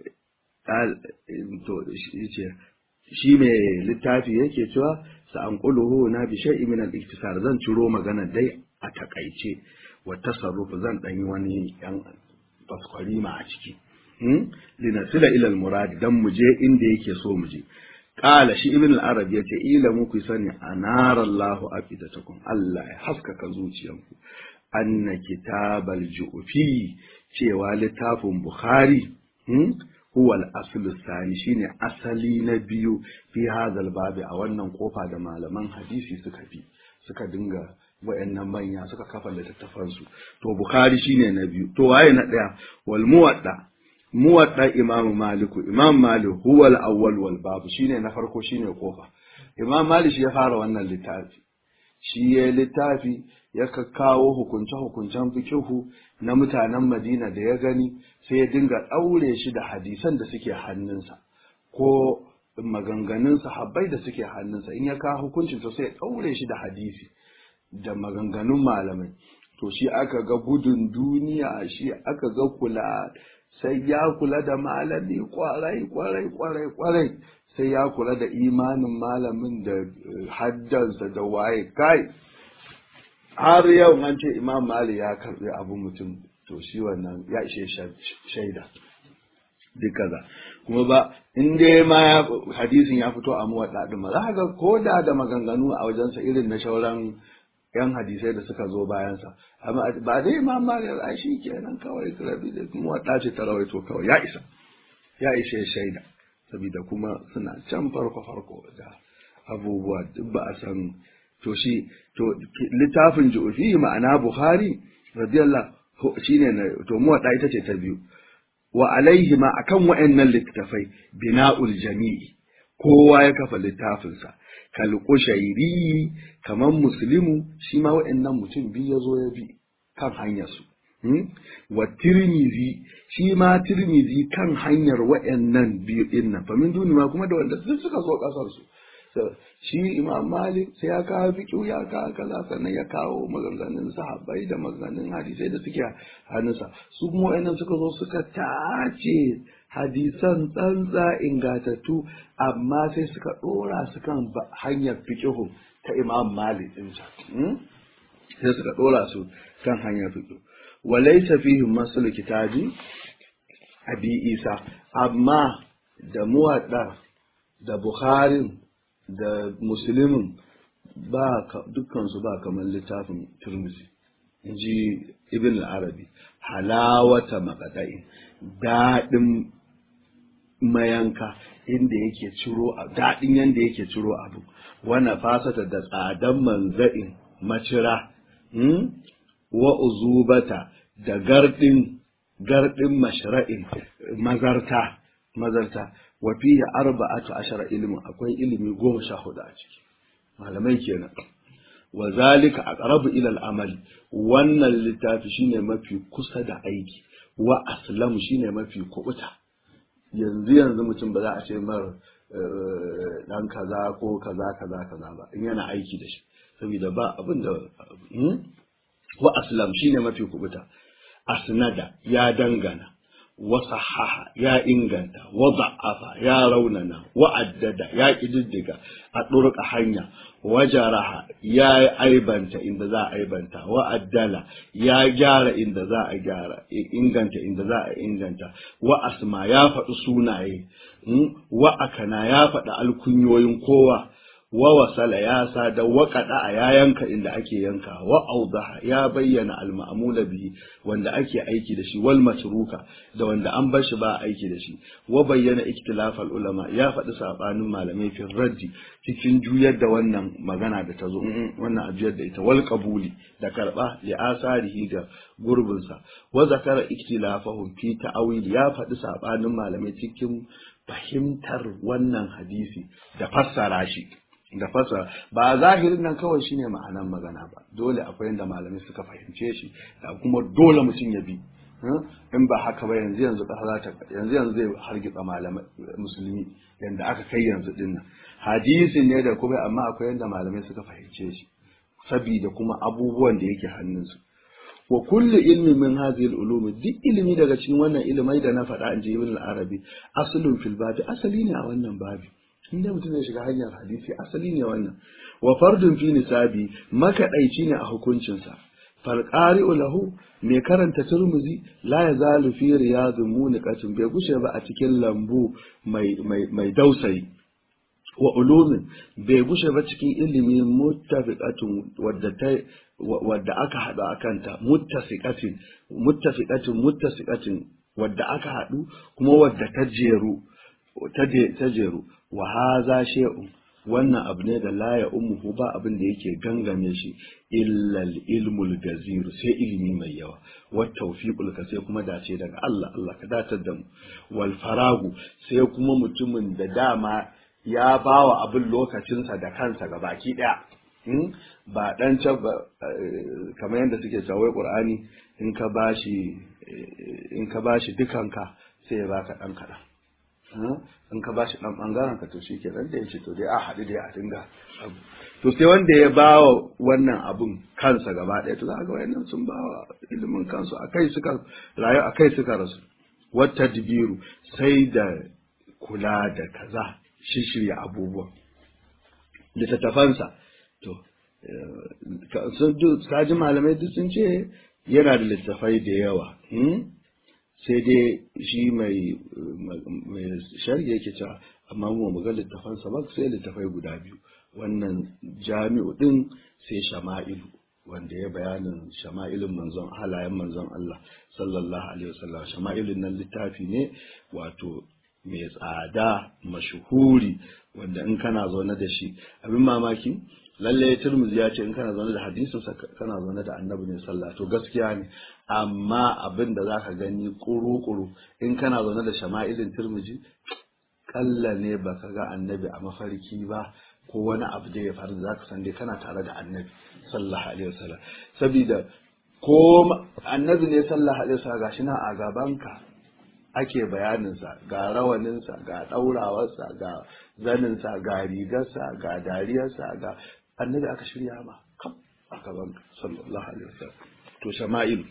to yace shi mai littafi yake cewa sa an na bi shay'in min al-iktisar zan ciro magana dai a takaice wa tasarruf zan dan yi wani yan faskwari a ciki linasila ila al-murad dan mu je inda yake so mu je qala shi ibn al-arab yace ila muku sani anara Allahu afidatakum Allah ya haskaka zuciyanku anna kitabal ju'fi cewa littafin bukhari huwa al-asl sani shine asali na biyu fi hadal babi a wannan kofa da malaman hadisi suka bi suka dinga wayannan manya suka kafa littattafansu to bukhari shine na biyu to waye na daya wal muwadda muwadda imam maliku imam malik huwa al-awwal wal bab shine na farko shine kofa imam malik shi ya fara wannan littafi shi ya littafi ya kawo hukunce hukuncen fikihu na mutanen madina da ya gani sai ya dinga daure shi da hadisan da suke hannunsa ko maganganun sahabbai da suke hannunsa in ya kawo hukuncin to sai ya daure shi da hadisi da maganganun malamai to shi aka ga gudun duniya shi aka ga kula sai ya kula da malami kwarai kwarai kwarai kwarai sai ya kula da imanin malamin da haddansa da waye kai har yau an ce imam mali ya karbi abu mutum to shi wannan ya ishe shaida duk kaza kuma ba in dai ma hadisin ya fito a muwadda din ma za ga ko da da maganganu a wajensa irin na shauran yan hadisai da suka zo bayansa amma ba dai imam malik ai shi kenan kawai rabi da kuma wadda ce ta rawaito kawai ya isa ya ishe shaida saboda kuma suna can farko farko da abubuwa duk ba a san to shi to littafin ju'fi ma'ana bukhari radiyallahu shine na to mu wadda ita ce ta biyu wa alaihi ma akan wa'annan littafai bina'ul jami'i kowa ya kafa littafinsa kal qushairi kaman muslimu shi ma wa'annan mutum biyu ya zo ya bi kan hanyar su wa tirmizi shi ma tirmizi kan hanyar wa'annan biyu din nan fa min duni ma kuma da wanda duk suka zo kasar su shi imam malik sai ya kawo fiƙi ya kawo kaza sannan ya kawo maganganun sahabbai da maganganun hadisai da suke hannunsa su kuma wayannan suka zo suka tace hadisan tsantsa ingatattu amma sai suka dora su kan hanyar fiƙihu ta imam malik din sai suka dora su kan hanyar fiƙihu walaysa fihi masul kitabi abi isa amma da muwadda da Bukharin da Musulmin ba dukkansu ba kamar littafin Turmuzi in ji Ibn al-Arabi halawata makadai daɗin mayanka inda yake ciro daɗin yanda yake ciro abu wana fasata da tsadan manza'in macira wa uzubata da gardin gardin mashra'in mazarta mazarta wa fihi arba'atu ashara ilmin akwai ilimi goma sha hudu a ciki malamai kenan wa zalika aqrabu ila al-amali wannan littafi shine mafi kusa da aiki wa aslam shine mafi kubuta yanzu yanzu mutum ba za a ce mar dan kaza ko kaza kaza kaza ba in yana aiki da shi saboda ba abin da wa aslam shine mafi kubuta asnada ya dangana wasahaha ya inganta wa da'afa ya raunana wa addada ya kididdiga a ɗurka hanya wa jaraha ya aibanta inda za a aibanta wa addala ya gyara inda za a gyara inganta inda za a inganta wa asma ya faɗi sunaye wa akana ya faɗi alkunyoyin kowa wa wasala ya sada wa a ya yanka inda ake yanka wa audaha ya bayyana al-ma'mula bihi wanda ake aiki da shi wal matruka da wanda an bar shi ba aiki da shi wa bayyana iktilaf ulama ya faɗi sabanin malamai fi raddi cikin juyar da wannan magana da ta zo wannan a juyar da ita wal qabuli da karba li asarihi ga gurbinsa wa zakara iktilafahum fi ta'awil ya faɗi sabanin malamai cikin fahimtar wannan hadisi da fassara shi da fasa ba zahirin nan kawai shine ma'anan magana ba dole akwai yadda malamai suka fahimce shi da kuma dole mutum ya bi in ba haka ba yanzu yanzu kasa za ta yanzu yanzu zai hargitsa malamai musulmi yanda aka kai yanzu din nan hadisin ne da kuma amma akwai yadda malamai suka fahimce shi sabida kuma abubuwan da yake hannunsu wa kullu ilmin min hadhihi al-ulum duk ilimi daga cikin wannan ilimai da na faɗa in ji ibn al-arabi aslun fil babi asali ne a wannan babi inda mutum ya shiga hanyar hadisi asali ne wannan wa fardun fi nisabi makaɗaici ne a hukuncinsa falqari'u lahu mai karanta turmuzi la yazalu fi riyadun muniqatin bai gushe ba a cikin lambu mai mai mai dausayi wa ulumin bai gushe ba cikin ilimi muttafiqatun wadda ta wadda aka haɗu akanta muttafiqatin muttafiqatin muttafiqatin wadda aka haɗu kuma wadda ta jeru ta jeru wa haza shay'un wannan abu ne da la ya ummuhu ba abin da yake gangame shi illa ilmul gazir sai ilimi mai yawa wa tawfiqul ka sai kuma dace daga Allah Allah ka datar da mu wal faragu sai kuma mutumin da dama ya bawa abin lokacinsa da kansa ga baki daya ba dan can ba kamar yadda suke cewa qur'ani in ka bashi in ka bashi dukanka sai ya baka dan kadan in ka bashi dan bangaren ka to shike dan da yace to dai a haɗu dai a dinga abu to sai wanda ya bawa wannan abun kansa gaba ɗaya to za ga wayannan sun bawa ilimin kansu akai suka rayu akai suka rasu wata dibiru sai da kula da kaza shishirya abubuwan littattafansa to kaji malamai duk sun ce yana da littattafai da yawa sai dai shi mai shari'a yake cewa amma mu mu ga littafansa ba sai littafai guda biyu wannan jami'u din sai shama'ilu wanda ya bayanin shama'ilin manzon halayen manzon Allah sallallahu alaihi wasallam shama'ilin nan littafi ne wato mai tsada mashuhuri wanda in kana zaune da shi abin mamaki lalle turmuzi ya ce in kana zaune da hadisin kana zaune da annabi ne sallah to gaskiya ne amma abin da zaka gani kuru-kuru in kana zaune da shama'ilin turmuzi kalla ne baka ga annabi a mafarki ba ko wani abu da ya faru da zaka san dai kana tare da annabi sallallahu alaihi wasallam saboda ko annabi ne sallallahu alaihi wasallam gashi na a gabanka ake bayaninsa ga rawaninsa ga ɗaurawarsa ga zaninsa ga rigarsa ga dariyarsa ga annabi aka shirya ma kam aka ban sallallahu alaihi wasallam to shama'il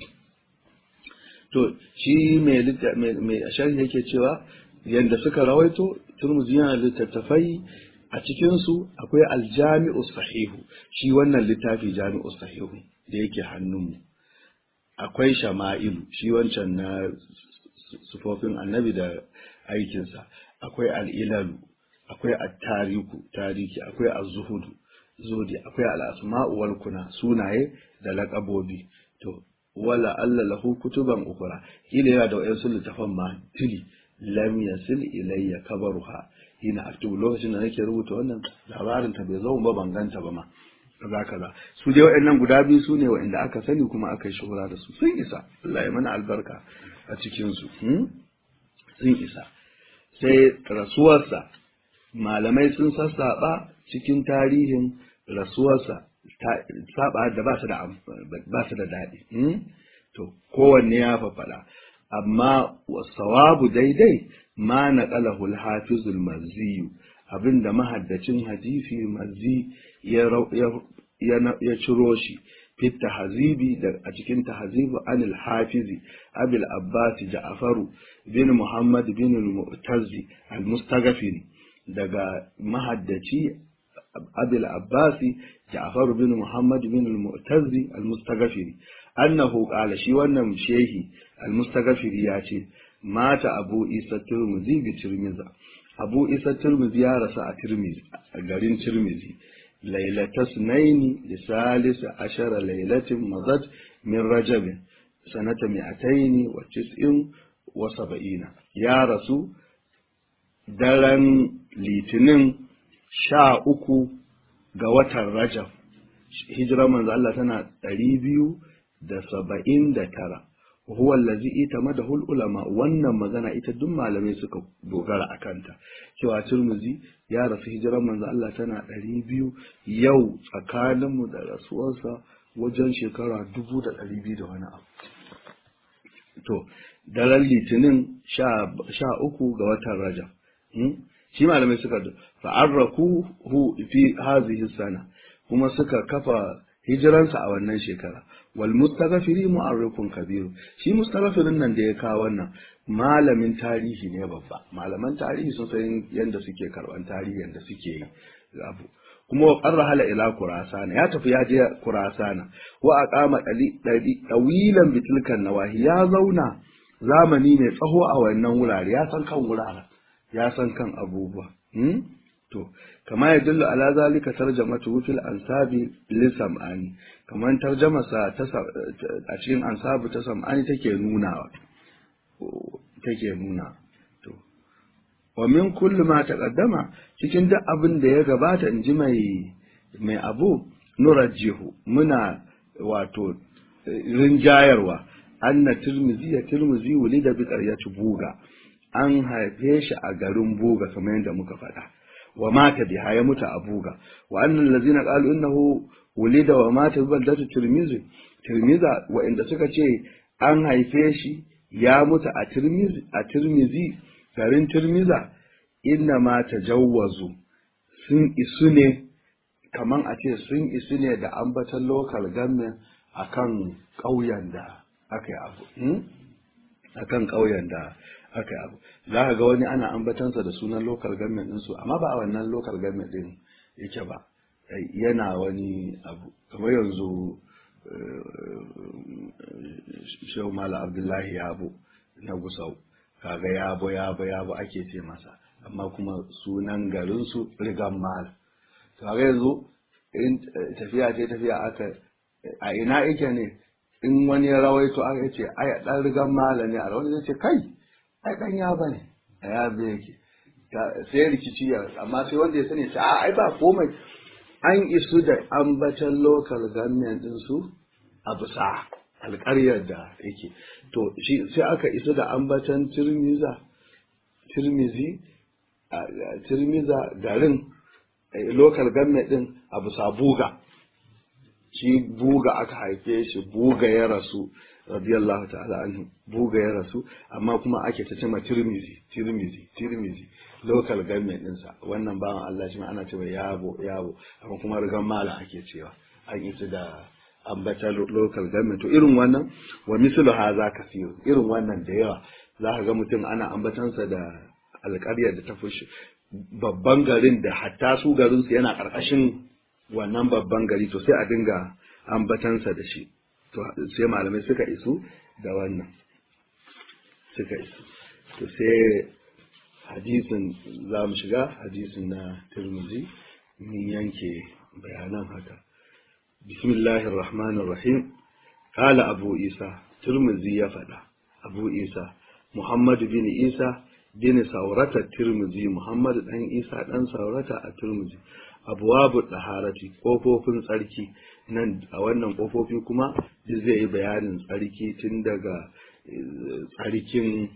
to shi mai mai sharhi yake cewa yanda suka rawaito turmuzi yana littattafai a cikinsu akwai aljami'u sahihu shi wannan littafi jami'u sahihu da yake hannunmu akwai shama'ilu shi wancan na sufofin annabi da aikinsa akwai al'ilalu akwai at-tariku tariki akwai az-zuhudu zodi akwai al-asma'u wal kuna sunaye da laƙabobi to wala alla lahu kutuban ukura kila yana da wayansu littafan ma tili lam yasil ilayya kabaruha ina aktubu lokacin da nake rubuta wannan labarin ta bai zo ba ban ganta ba ma kaza kaza su dai waɗannan guda biyu su ne waɗanda aka sani kuma aka yi shuhura da su sun isa Allah ya mana albarka a cikin su sun isa sai rasuwarsa malamai sun sassaɓa cikin tarihin rasuwarsa saba da ba su da ba su da daɗi to kowanne ya faɗa amma wasawabu daidai ma naqalahu al-hafizul mazzi abinda mahaddacin hadisi mazzi ya ya ciro shi fit tahzibi da a cikin tahzibu anil hafizi abil abbas ja'faru bin muhammad bin al-mu'tazzi al-mustaghfiri daga mahaddaci abil abbasi ja'faru bin muhammad bin al-mu'tazzi al-mustaghfiri annahu qala shi wannan shehi al-mustaghfiri ya ce mata abu isa turmuzi bi tirmiza abu isa turmuzi ya rasu a tirmizi a garin tirmizi lailata sunaini da salisa ashara lailatin mazat min rajabin sanata mi'ataini wa tis'in wa saba'ina ya rasu daren litinin sha uku ga watan rajab hijirar manzo Allah tana ɗari biyu da saba'in da tara huwa allazi itamadahu ulama wannan magana ita duk malamai suka dogara a kanta cewa Tirmidhi ya rasu hijiran manzo Allah tana ɗari biyu yau tsakaninmu da rasuwarsa wajen shekara dubu da ɗari biyu da wani abu to daren litinin sha uku ga watan rajab shi malamai suka fa'arraku hu fi hazihi sana kuma suka kafa hijiransa a wannan shekara wal mustaghfiri mu'arrikun kabiru shi mustaghfirin nan da ya kawo wannan malamin tarihi ne babba malaman tarihi sun san yanda suke karban tarihi yanda suke yi abu kuma wa qarra hala ila kurasana ya tafi ya je kurasana wa aqama dali dawilan bitilkan nawahi ya zauna zamani mai tsaho a wannan wurare ya san kan wuraren ya san kan abubuwa to kama ya dillu ala zalika tarjamatu fil ansabi li sam'ani kaman tarjama sa ta a cikin ansabu ta sam'ani take nunawa take nuna to wa min kulli ma taqaddama cikin duk abin da ya gabata inji mai mai abu nurajjihu muna wato rinjayarwa anna tirmizi ya tirmizi wulida bi qaryati buga an haife shi a garin buga kamar yadda muka faɗa wa mata biha ya mutu a buga wa annal ladzina qalu innahu wulida wa mata bi baldati tirmizi tirmiza wa inda suka ce an haife shi ya mutu a tirmizi a tirmizi garin tirmiza inna ma tajawwazu sun isu ne kaman a ce sun isu ne da ambatan local government akan ƙauyen da aka yi abu akan ƙauyen da aka yi abu za ka ga wani ana ambatansa da sunan local government ɗinsu amma ba a wannan local government ɗin yake ba yana wani abu kamar yanzu shehu mala abdullahi yabo na gusau kaga yabo yabo yabo ake ce masa amma kuma sunan garinsu rigan mal kaga yanzu in tafiya ce tafiya aka a ina yake ne in wani ya rawaito aka ce ai dan rigan mala ne a rawar zai ce kai ai dan ya bane a ya be yake sai rikici ya amma sai wanda ya sani ce a ai ba komai an isu da ambatan local government din su a bisa alƙaryar da yake to shi sai aka isu da ambatan tirmiza tirmizi tirmiza garin local government din a bisa buga shi buga aka haife shi buga ya rasu radiyallahu ta'ala anhu buga ya rasu amma kuma ake ta cema tirmizi tirmizi tirmizi local government ɗinsa wannan bawan Allah shi ma ana cewa yabo yabo amma kuma rigan mala ake cewa an ita da ambata local government to irin wannan wa mislu haza kasiru irin wannan da yawa za ka ga mutum ana ambatansa da alƙaryar da ta fushi babban garin da hatta su garinsu yana ƙarƙashin wannan babban gari to sai a dinga ambatansa da shi to sai malamai suka isu da wannan suka isu to sai hadisin za mu shiga hadisin na turmuzi mun yanke bayanan haka bismillahir rahmanir rahim qala abu isa turmuzi ya faɗa abu isa muhammadu bin isa bin saurata turmuzi muhammadu dan isa dan saurata a turmuzi abuwabu ɗaharati ƙofofin tsarki nan a wannan ƙofofi kuma zai yi bayanin tsarki tun daga tsarkin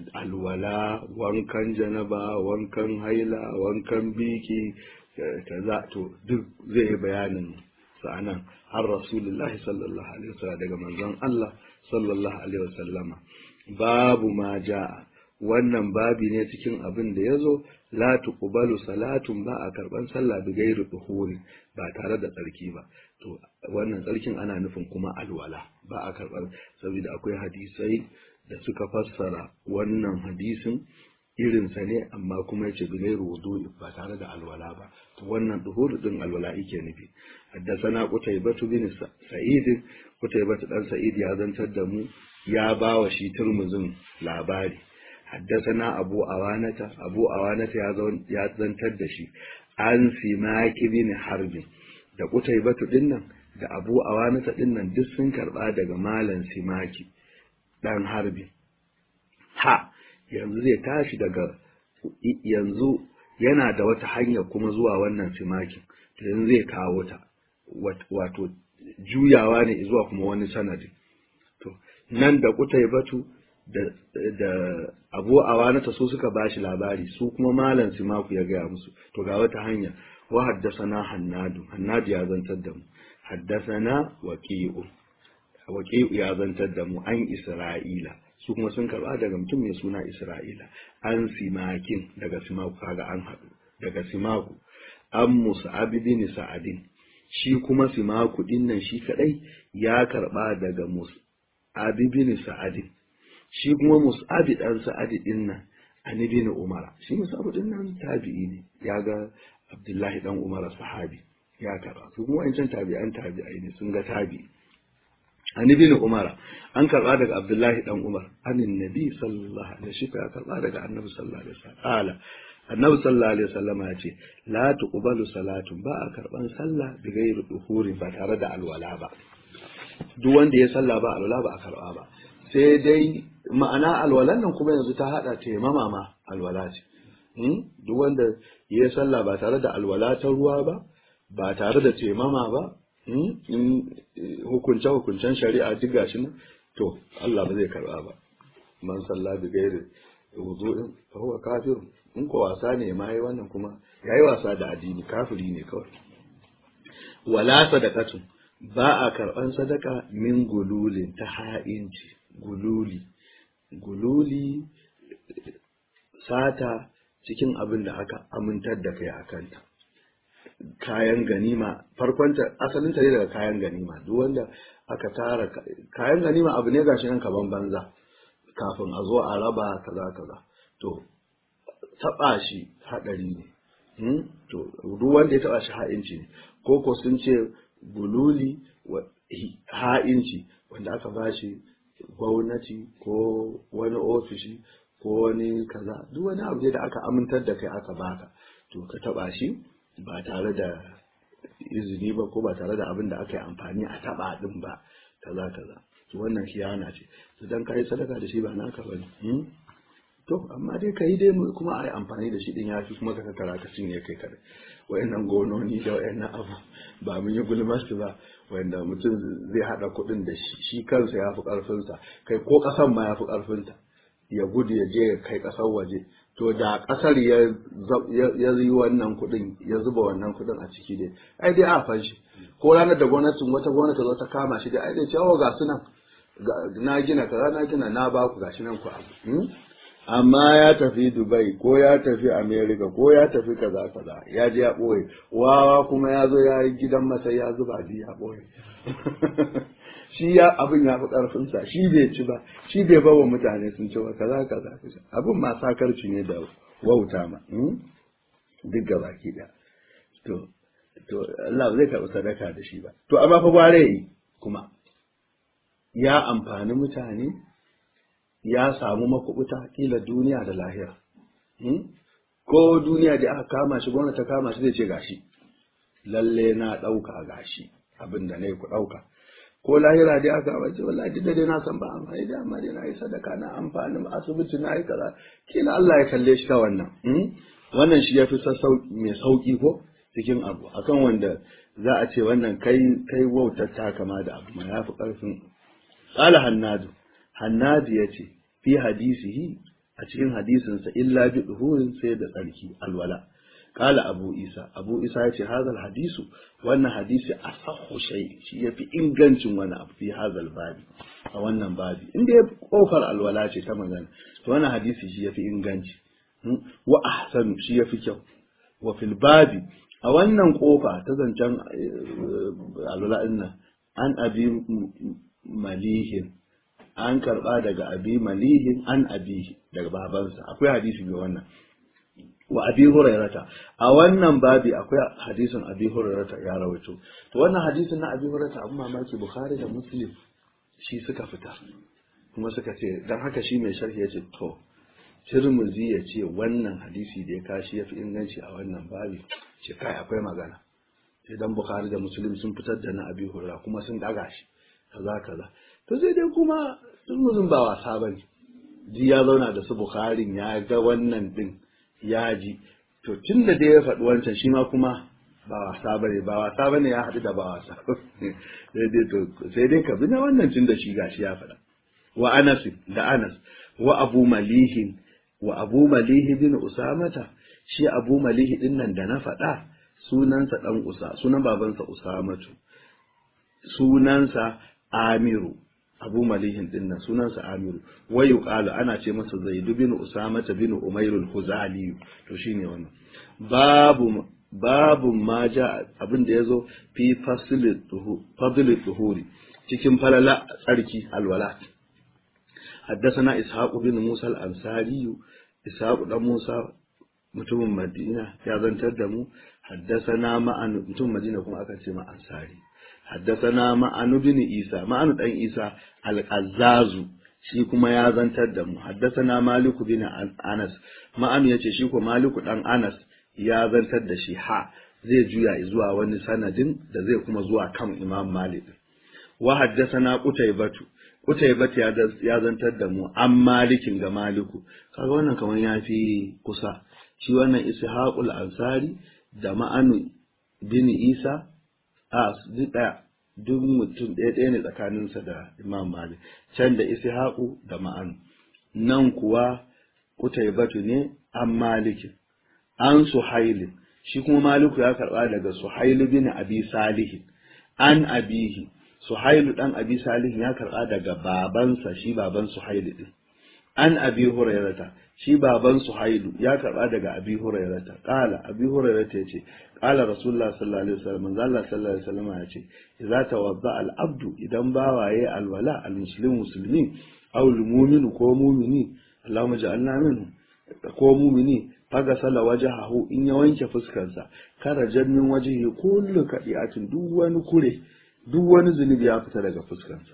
alwala wankan janaba wankan haila wankan biki kaza to duk zai yi bayanin sa'anan har rasulullahi sallallahu alaihi wasallam daga manzon Allah sallallahu alaihi wasallama babu ma ja'a wannan babi ne cikin abin da ya zo la tuqbalu salatun ba a karban sallah bi gairu duhuri ba tare da tsarki ba to wannan tsarkin ana nufin kuma alwala ba a karban saboda akwai hadisai da suka fassara wannan hadisin irinsa ne amma kuma yace bi gairu wudu'i ba tare da alwala ba to wannan duhuri din alwala yake nufi haddathana qutaybatu bin sa'id qutaybatu dan sa'id ya zantar da mu ya bawa shi turmuzin labari حدثنا أبو أوانة أبو أوانة يا زنتر دشي عن سماك بن حرب da kutaibatu dinnan da abu awanata dinnan duk sun karba daga malan simaki dan harbi ha yanzu zai tashi daga yanzu yana da wata hanya kuma zuwa wannan simakin to yanzu zai kawo ta wato juyawa ne zuwa kuma wani sanadi to nan da kutaibatu da abu awanata su suka bashi labari su kuma malam simaku ya gaya musu to ga wata hanya wa haddasana hannadu hannadu ya zantar da mu haddasana waqi'u waqi'u ya zantar da mu an isra'ila su kuma sun karba daga mutum mai suna isra'ila an simakin daga simaku kaga an haɗu daga simaku an musa'ab bin sa'adin shi kuma simaku dinnan shi kadai ya karba daga musa'ab bin sa'adin shi kuma mus'abi dan sa'adi din nan an ibn umara shi mus'abi din nan tabi'i ne ya ga abdullahi dan umara sahabi ya karba su kuma wancan tabi'an tabi'ai ne sun ga tabi'i an ibn umara an karba daga abdullahi dan umar anin nabi sallallahu alaihi wasallam ya karba daga annabi sallallahu alaihi wasallam ala annabi sallallahu alaihi wasallam ya ce la tuqbalu salatun ba a karban sallah bi ghairi duhuri ba tare da alwala ba duk wanda ya sallah ba alwala ba a karba ba sai dai ma'ana alwalan nan kuma yanzu ta hada taimama ma alwala ce duk wanda ya sallah ba tare da alwala ta ruwa ba ba tare da taimama ba in hukunce hukuncen shari'a duk gashi nan to Allah ba zai karba ba man sallah bi gairi wudu'in fa huwa kafir in ko wasa ne ma yi wannan kuma yayi wasa da addini kafiri ne kawai wala sadaqatu ba a karban sadaka min gululin ta ha'inci gululi gululi sata cikin abin da aka amintar da kai a kanta kayan ganima farkonta asalinta ne daga kayan ganima duk wanda aka tara kayan ganima abu ne gashi nan kaban banza kafin a zo a raba kaza kaza to taba shi hadari ne to duk wanda ya taba shi ha'inci ne ko ko sun ce gululi ha'inci wanda aka bashi gwamnati ko wani ofishi ko wani kaza duk wani abu da aka amintar da kai aka baka to ka taba shi ba tare da izini ba ko ba tare da abin da aka yi amfani a taba din ba kaza kaza to wannan khiyana ce to dan kai sadaka da shi ba naka bane to amma dai kai dai kuma ai amfani da shi din yafi kuma ka tattara ka cinye kai kare wayannan gononi da wayannan abu ba mun yi gulmar ba wanda mutum zai hada kuɗin da shi kansa ya fi ƙarfinsa kai ko ƙasan ma ya fi ƙarfinta ya gudu ya je ya kai ƙasar waje to da ƙasar ya yi wannan kuɗin ya zuba wannan kuɗin a ciki dai ai dai a fanshi ko ranar da gwamnatin wata gwamnati zo ta kama shi dai ai dai cewa ga su nan na gina kaza na gina na ba ku gashi nan ku abu amma ya tafi Dubai ko ya tafi America ko ya tafi kaza kaza ya je ya ɓoye wawa kuma ya zo ya yi gidan masa ya zuba ji ya ɓoye shi ya abin ya fi ƙarfinsa shi bai ci ba shi bai bawa mutane sun ci ba kaza kaza abin ma sakarci ne da wauta ma duk gaba ki da to to Allah zai karɓi sadaka da shi ba to amma fa gware yi kuma ya amfani mutane ya samu makubuta kila duniya da lahira ko duniya da aka kama shi gwamnati ta kama shi zai ce gashi lalle na ɗauka gashi abin da na yi ku ɗauka ko lahira dai aka kama ce wallahi duk da dai na san ba amfani da amma dai na yi sadaka na amfani asibiti na yi kaza kila Allah ya kalle shi ta wannan wannan shi ya fi mai sauki ko cikin abu akan wanda za a ce wannan kai kai wautar ta kama da abu ma ya fi ƙarfin qala hannadu hannadu ya ce fi hadisihi a cikin hadisinsa illa bi duhurin sai da tsarki alwala qala abu isa abu isa ya ce hadal hadisu wannan hadisi asahhu shay shi yafi ingancin wani abu fi hadal babi a wannan babi inda ya kofar alwala ce ta magana to wannan hadisi shi yafi inganci wa ahsanu shi yafi kyau wa fil babi a wannan kofa ta zancen alwala din an abi malihin an karba daga abi malihin an abi daga babansa akwai hadisi mai wannan wa abi hurairata a wannan babi akwai hadisin abi hurairata ya rawaito to wannan hadisin na abi hurairata abun mamaki bukhari da muslim shi suka fita kuma suka ce dan haka shi mai sharhi yace to Tirmidhi ya ce wannan hadisi da ya kashi ya fi inganci a wannan babi ce kai akwai magana sai dan bukhari da muslim sun fitar da na abi hurairata kuma sun daga shi kaza kaza to sai dai kuma Tirmidhin ba wasa bane ji ya zauna da su bukharin ya ga wannan din ya ji to tun da dai ya faɗi wancan shi ma kuma ba wasa bane ba wasa bane ya haɗu da ba wasa sai dai to sai dai ka bi na wannan tun da shi gashi ya faɗa wa Anas da Anas wa Abu Malihin wa Abu Malihi bin Usamata shi Abu Malihi din nan da na faɗa sunansa dan Usa sunan babansa Usamatu sunansa Amiru abu malihin din nan sunansa amiru wai yuqalu ana ce masa zaidu bin usama bin umair al-huzali to shine wannan babu babu ma ja abin da yazo fi fasl fadl tuhuri cikin falala tsarki alwala حدثنا إسحاق بن موسى الأنصاري إسحاق بن موسى mutumin Madina ya zantar da mu haddasana ma'an mutumin Madina kuma aka ce ma ansari haddasana ma'anu bin Isa ma'anu dan Isa al-Qazzazu shi kuma ya zantar da mu haddasana Maliku bin Anas ma'anu yace shi ko Maliku dan Anas ya zantar da shi ha zai juya zuwa wani sanadin da zai kuma zuwa kan Imam Malik wa haddasana Qutaybatu Qutaybatu ya zantar da mu an Malikin ga Maliku kaga wannan kamar ya fi kusa shi wannan ishaqul ansari da ma'anu bin isa a duk ɗaya duk mutum ɗaya ɗaya ne tsakaninsa da imam malik can da ishaqu da ma'anu nan kuwa kutaybatu ne an malikin an suhaili shi kuma maliku ya karɓa daga suhailu bin abi salihin an abihi suhailu dan abi salihin ya karɓa daga babansa shi baban suhailu din an abi hurairata shi baban suhailu ya karba daga abi hurairata qala abi hurairata yace qala rasulullah sallallahu alaihi wasallam manzo Allah sallallahu alaihi wasallam yace idza tawadda al abdu idan bawaye alwala al muslim muslimi aw al mu'minu ko mu'mini Allahumma ja'alna minhu ko mu'mini faga sala wajahahu in ya wanke fuskarsa kara jannin wajihi kullu kadiatin duk wani kure duk wani zunubi ya fita daga fuskarsa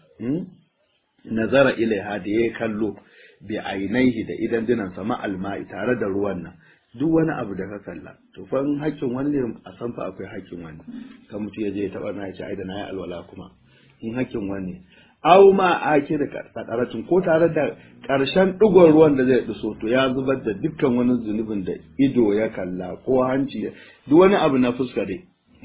nazara ilaiha da ya kallo bi ainihi da idan dinansa ma'alma'i tare da ruwan nan duk wani abu da ka kalla to fa in hakkin wani ne a san fa akwai hakkin wani kan mutum ya je ya taba na ya ce ai da na yi alwala kuma in hakkin wani aw ma ake da kadaratin ko tare da karshen digon ruwan da zai duso to ya zubar da dukkan wani zunubin da ido ya kalla ko hanci duk wani abu na fuska dai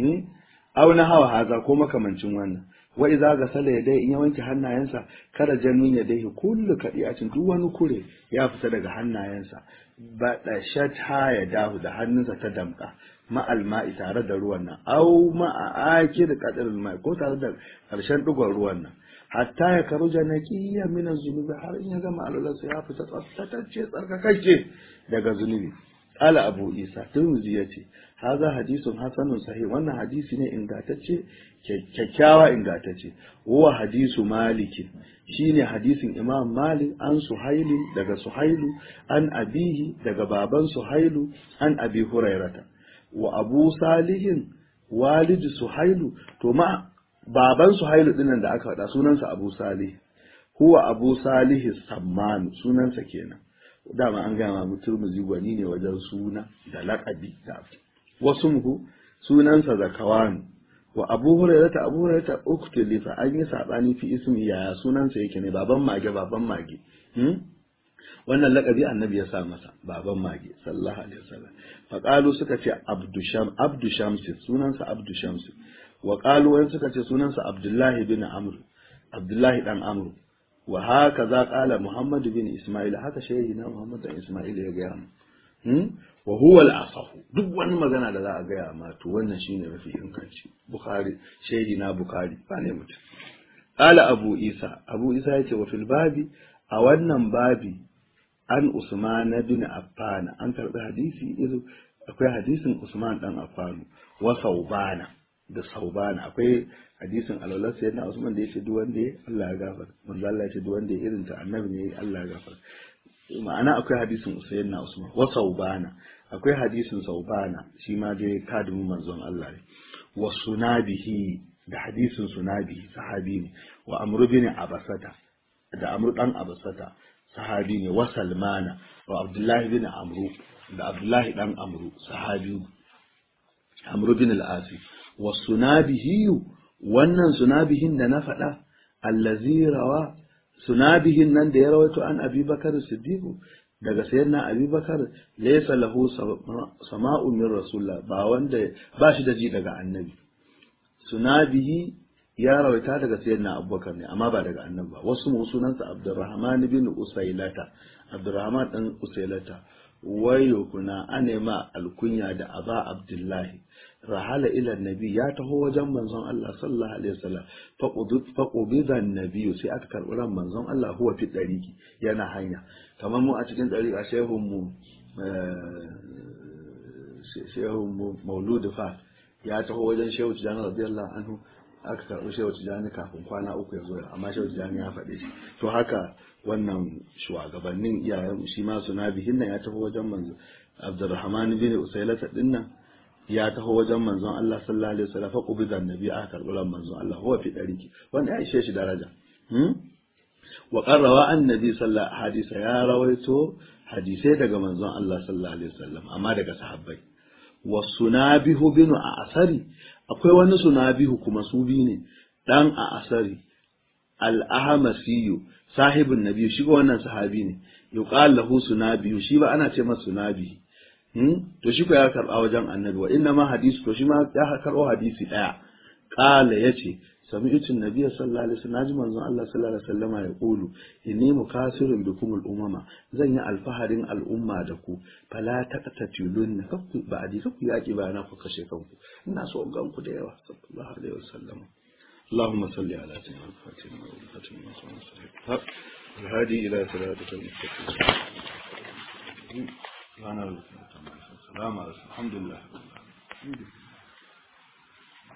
aw na hawa haza ko makamancin wannan wa idza gasala yadai in ya wanke hannayensa kada jannin yadai kullu kadiyatin duk wani kure ya fita daga hannayensa ba da shata ya dahu da hannunsa ta damka ma'al ma'i tare da ruwan nan aw ma'a akir qadrul ma'i ko tare da karshen digon ruwan nan hatta ya karuja naqiyyan min az-zunubi har in ya gama alwalarsa ya fita tsaftatacce tsarkakacce daga zunubi qala abu isa tirmidhi yace haza hadisun hasanun sahih wannan hadisi ne ingantacce kyakkyawa ingantacce huwa hadisu maliki shine hadisin imam malik an suhailu daga suhailu an abihi daga baban suhailu an abi hurairata wa abu salihin walid suhailu to ma baban suhailu dinnan da aka faɗa sunansa abu salih huwa abu salih sammanu sunansa kenan dama an gama mutum gwani ne wajen suna da laƙabi da wasu muhu sunansa zakawanu wa abu hurairata abu hurairata uktulifa an yi sabani fi ismi yaya sunansa yake ne baban mage baban mage wannan lakabi annabi ya sa masa baban mage sallallahu alaihi wasallam fa qalu suka ce abdu sham abdu shams sunansa abdu shams wa qalu wani suka ce sunansa abdullahi bin amr abdullahi dan amr wa haka za qala muhammad bin isma'il haka shehi na muhammad bin isma'il ya ga mu wa huwa al-asahu duk wani magana da za a gaya ma to wannan shine mafi inganci bukhari shehi na bukhari ba ne mutum qala abu isa abu isa yace wa fil babi a wannan babi an usman bin affan an karbi hadisi izo akwai hadisin usman dan affan wa saubana da saubana akwai hadisin alwala sayyidina usman da yace duk wanda ya Allah ya gafarta manzo Allah yace duk wanda ya irin ta annabi ne Allah ya gafarta ma'ana akwai hadisin usayn na usman wa saubana akwai hadisin saubana shi ma dai kadimin manzon Allah ne wa sunabihi da hadisin sunabihi sahabi ne wa amru bin abasata da amru dan abasata sahabi ne wa salmana wa abdullahi bin amru da abdullahi dan amru sahabi amru bin al-asi wa sunabihi wannan sunabihin da na faɗa allazi rawa sunabihin nan da ya rawaito an abi bakar siddiqu daga sayyidina abi bakar laysa lahu sama'u min rasulullah ba wanda ba shi da ji daga annabi sunabihi ya rawaita daga sayyidina abubakar ne amma ba daga annabi ba wasu mu sunansa abdurrahman bin usailata abdurrahman dan usailata wayo kuna anema alkunya da aba abdullahi rahala ila nabi ya taho wajen manzon Allah sallallahu alaihi wasallam fa qubida nabi sai aka karbi ran manzon Allah huwa fi dariki yana hanya kamar mu a cikin dariqa shehun mu shehun mu maulud fa ya taho wajen shehu tijani radiyallahu anhu aka karbi shehu tijani kafin kwana uku ya zo amma shehu tijani ya faɗe shi to haka wannan shugabannin iyayen shi ma suna bihin nan ya taho wajen manzo Abdurrahman bin Usailata dinnan ya taho wajen manzon Allah sallallahu alaihi wasallam fa qubida annabi aka karbi ran manzon Allah huwa fi dariki wanda ya ishe shi daraja hmm? wa qarrawa annabi sallallahu hadisa ya rawaito hadisai daga manzon Allah sallallahu alaihi wasallam amma daga sahabbai wa sunabihu bin asari akwai wani sunabihu kuma su bi ne dan a asari al-ahmasiyu sahibin nabi shi ga wannan sahabi ne yuqal lahu sunabiyu shi ba ana ce masa sunabi to shi ko ya karba wajen annabi wa inna ma hadisi to shi ma ya karbo hadisi daya qala yace sami'tu nabiyya sallallahu alaihi wasallam naji manzon Allah sallallahu alaihi wasallama ya kulu inni mukasirun bikum al-umama zan yi alfaharin al'umma da ku fala taqtatulun kakku ba adi kakku yaki ba na ku kashe kanku ina so gan ku da yawa sallallahu alaihi wasallam اللهم صل على سيدنا الفاتح والفاتح والحق الهادي إلى صراطك المستقيم سبحان الله السلام عليكم الحمد لله